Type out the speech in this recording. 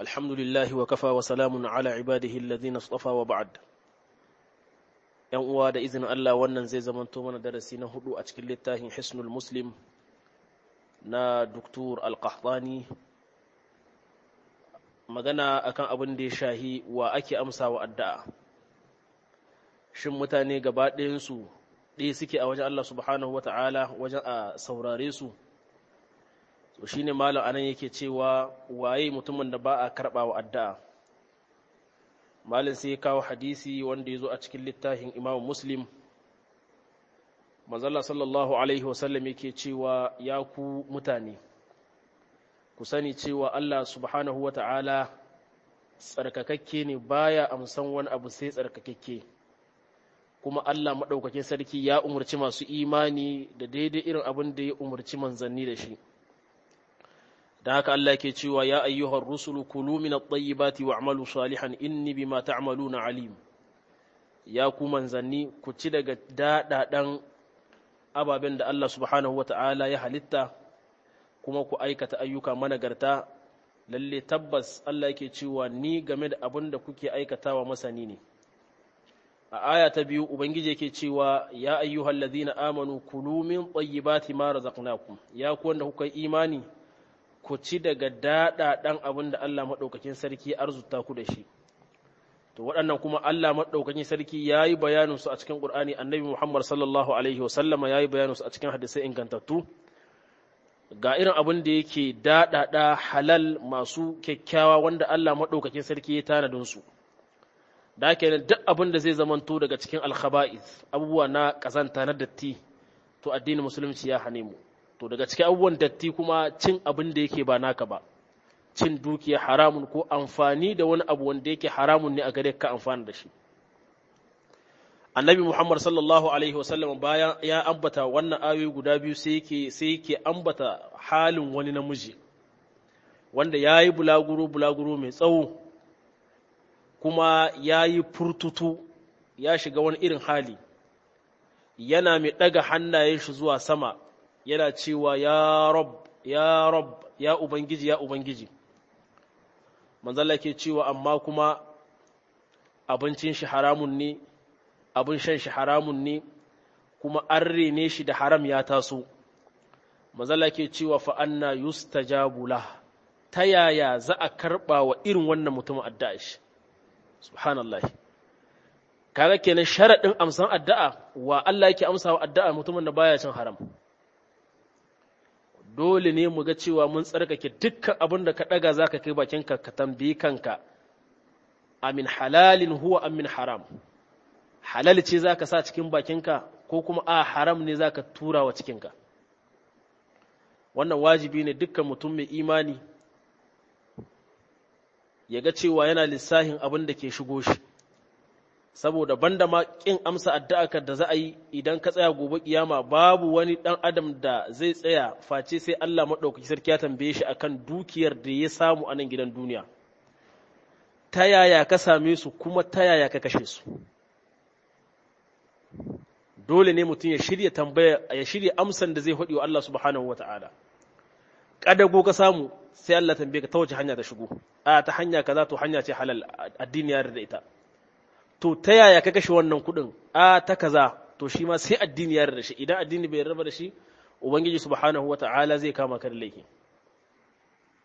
الحمد لله وكفى وسلام على عباده الذين اصطفى وبعد yan uwa da izinin Allah wannan zai zamanto mana darasi na hudu a cikin littafin Hisnul Muslim na Dr. Al-Qahtani magana akan abin da ya shahi wa ake amsa wa addu'a shin mutane gaba ɗayansu ɗaya suke a wajen Allah subhanahu wata'ala wajen a saurare su to shine malam anan yake cewa waye mutumin da ba a karɓa wa addu'a malin sai ya kawo hadisi wanda ya zo a cikin littafin imam muslim manzala sallallahu alaihi wasallam yake cewa ya ku mutane ku sani cewa allah subhanahu wata'ala tsarkakakke ne baya amsan wani abu sai tsarkakakke kuma allah maɗaukakin sarki ya umarci masu imani da daidai irin abin da ya umarci manzanni da shi da haka Allah ke cewa ya ayyuhar rusulu kulu min at-tayyibati wa'malu salihan inni bima ta'maluna alim ya ku manzanni ku ci daga dadadan ababen da Allah subhanahu wata'ala ya halitta kuma ku aikata ayyuka managarta lalle tabbas Allah yake cewa ni game da abin da kuke aikatawa masani ne a aya ta biyu ubangiji yake cewa ya ayyuhal ladhina amanu kulu min tayyibati ma razaqnakum ya ku wanda kuka imani ku ci daga daɗaɗan abin da Allah maɗaukakin sarki arzuta ku da shi to waɗannan kuma Allah maɗaukakin sarki ya yi bayaninsu a cikin ƙur'ani annabi Muhammad sallallahu alaihi wasallama ya yi bayaninsu a cikin hadisai ingantattu ga irin abin da yake daɗaɗa halal masu kyakkyawa wanda Allah maɗaukakin sarki ya tanadin su da haka duk abin da zai zamanto daga cikin alkhaba'is abubuwa na ƙazanta na datti to addinin musulunci ya hane mu to daga cikin abubuwan datti kuma cin abin da yake ba naka ba cin dukiya haramun ko amfani da wani abu wanda yake haramun ne a gare ka amfani da shi annabi muhammad sallallahu alaihi wasallam bayan ya ambata wannan ayoyi guda biyu sai yake sai yake ambata halin wani namiji wanda ya yi bulaguro bulaguro mai tsawo kuma ya yi furtutu ya shiga wani irin hali yana mai ɗaga hannayen shi zuwa sama yana cewa ya rab ya rab ya ubangiji ya ubangiji manzala ke cewa amma kuma abincin shi haramun ne abin shan shi haramun ne kuma an rene shi da haram ya taso manzala ke cewa fa anna yustajabu lah ta yaya za a karba wa irin wannan mutumin addu'a shi subhanallah kaga kenan sharadin amsan addu'a wa Allah yake amsa wa addu'a mutumin da baya cin haram dole ne mu ga cewa mun tsarkake dukkan abin da ka ɗaga za ka kai bakinka ka tambayi kanka amin halalin huwa amin haram halal ce za ka sa cikin bakinka ko kuma a haram ne za ka tura wa cikinka wannan wajibi ne dukkan mutum mai imani ya ga cewa yana lissahin abin da ke shigo shi saboda banda ma kin amsa addu'arka da za a yi idan ka tsaya gobe kiyama babu wani dan adam da zai tsaya face sai Allah madaukaki sarki ya tambaye shi akan dukiyar da ya samu a nan gidan duniya ta yaya ka same su kuma ta yaya ka kashe su dole ne mutum ya shirya tambaya ya shirya amsan da zai hudi wa Allah subhanahu wata'ala kadago ka samu sai Allah tambaye ka ta wace hanya ta shigo a ta hanya kaza to hanya ce halal addini ya da ita to ta yaya ka kashe wannan kuɗin a ta kaza to shi ma sai addini ya da shi idan addini bai raba da shi ubangiji subhanahu wata'ala zai kama ka da laifi